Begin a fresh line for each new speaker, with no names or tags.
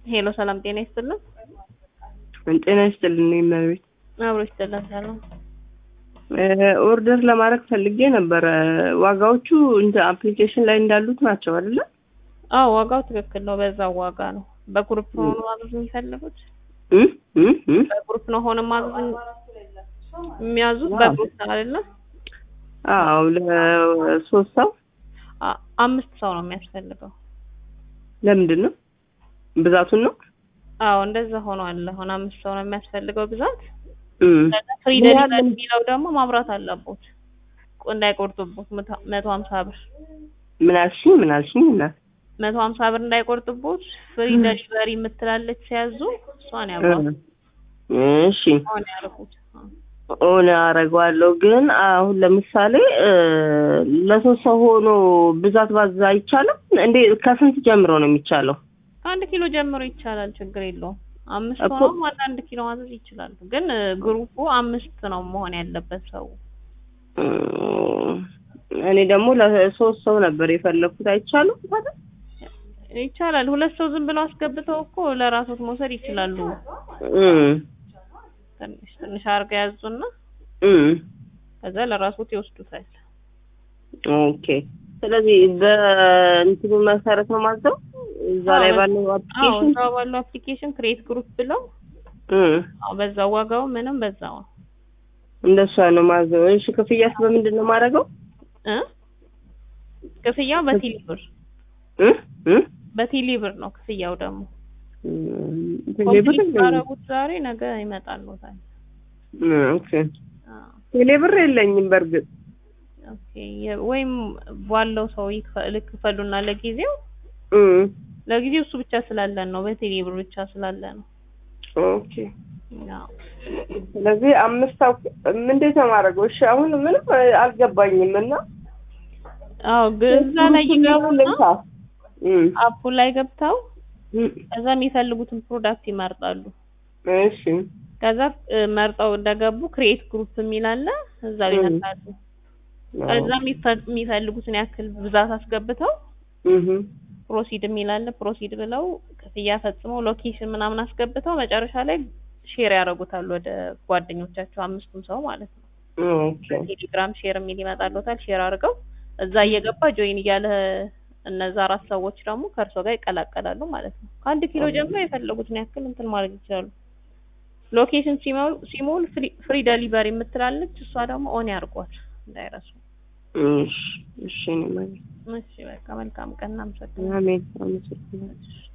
ሄሎ ሰላም ጤና ይስጥልን።
ጤና ይስጥልን እመቤት።
አብሮ ይስጥልን ሰላም።
ኦርደር ለማድረግ ፈልጌ ነበረ። ዋጋዎቹ እንደ አፕሊኬሽን ላይ እንዳሉት ናቸው አይደለ?
አዎ ዋጋው ትክክል ነው። በዛው ዋጋ ነው። በግሩፕ ሆኖ ማዘዝ የሚፈልጉት
እም እም እም
በግሩፕ ነው ሆነ ማዘዝ የሚያዙት በግሩፕ ነው አይደለ?
አዎ ለሶስት ሰው
አ- አምስት ሰው ነው የሚያስፈልገው።
ለምንድን ነው ብዛቱን ነው?
አዎ እንደዛ ሆኖ አለ። አሁን አምስት ሰው ነው የሚያስፈልገው ብዛት።
እም
ከዛ ፍሪ
ምን ያህል
ደሊቨሪ የሚለው ደግሞ ማብራት አለቦት እንዳይቆርጡቦት መቶ ሀምሳ ብር
ምን አልሽኝ? ምን አልሽኝ? እናት
መቶ ሀምሳ ብር እንዳይቆርጡቦት ፍሪ ደሊቨሪ የምትላለች ሲያዙ እሷን ያብራት
እሺ
ሆነ ያልኩት
ኦን አደርገዋለሁ። ግን አሁን ለምሳሌ እ ለሶስት ሰው ሆኖ ብዛት ባዛ አይቻልም እንዴ? ከስንት ጀምሮ ነው የሚቻለው?
ከአንድ ኪሎ ጀምሮ ይቻላል፣ ችግር የለውም። አምስት
እኮ-
ሆኖም አንዳንድ ኪሎ ማዘዝ ይችላሉ። ግን እ ግሩፑ አምስት ነው መሆን ያለበት ሰው።
እ እኔ ደግሞ ለሶስት ሰው ነበር የፈለኩት። አይቻልም ታዲያ?
ይቻላል። ሁለት ሰው ዝም ብለው አስገብተው እኮ ለራሶት መውሰድ ይችላሉ።
እም
ትንሽ ትንሽ አድርገው ያዙና
እም
ከዛ ለራሶት ይወስዱታል።
ኦኬ። ስለዚህ በእንትኑ መሰረት ነው ማዘው እዛ ላይ
አዎ፣
ባለው
አዎ
አፕሊኬሽን
እዛው ባለው አፕሊኬሽን ክሬት ግሩፕ ብለው
እም
አዎ በዛው ዋጋው ምንም በዛው ነው
እንደሷ ነው ማዘው። እሺ ክፍያስ በምንድን ነው የማደርገው?
እ ክፍያው በቴሌ ብር
እ እ
በቴሌ ብር ነው ክፍያው ደግሞ
ቴሌብር
ኮምፕሊት
የለኝም።
ባደረጉት ዛሬ ነገ ይመጣልዎታል።
እ ኦኬ
አዎ
ቴሌብር የለኝም በእርግጥ
ኦኬ የ- ወይም ባለው ሰው ይክፈ- ልክፈሉና ለጊዜው
እ
ለጊዜው እሱ ብቻ ስላለን ነው በቴሌ ብር ብቻ ስላለ ነው።
ኦኬ
አዎ
ስለዚህ አምስት ሰው እንዴት ነው የማደርገው? እሺ አሁን ምንም አልገባኝም እና
አዎ ግን እዛ ላይ ይገቡና
ልንካ እም
አፑ ላይ ገብተው
እም
ከዛ የሚፈልጉትን ፕሮዳክት ይመርጣሉ።
እሺ
ከዛ እ መርጠው እንደገቡ ክሬት ግሩፕ የሚል አለ እዛ ላይ
እም።
ይነካሉ። ከዛ የሚፈ- የሚፈልጉትን ያክል ብዛት አስገብተው
እህ
ፕሮሲድ የሚል አለ ፕሮሲድ ብለው ክፍያ ፈጽመው ሎኬሽን ምናምን አስገብተው መጨረሻ ላይ ሼር ያደርጉታል ወደ ጓደኞቻቸው አምስቱም ሰው ማለት ነው።
ኦኬ
ቴሌግራም ሼር የሚል ይመጣልዎታል። ሼር አድርገው እዛ እየገባ ጆይን እያለ እነዛ አራት ሰዎች ደግሞ ከእርሶ ጋር ይቀላቀላሉ ማለት ነው። ከአንድ ኪሎ ጀምሮ የፈለጉትን ያክል እንትን ማድረግ ይችላሉ። ሎኬሽን ሲሞል ሲሞል ፍሪ ደሊቨሪ የምትላለች እሷ ደግሞ ኦን ያርጓት እንዳይረሱ።
እሺ እሺ እኔ ማለት
እሺ በቃ መልካም ቀን እናመሰግናለን።
አሜን አመሰግናለሁ።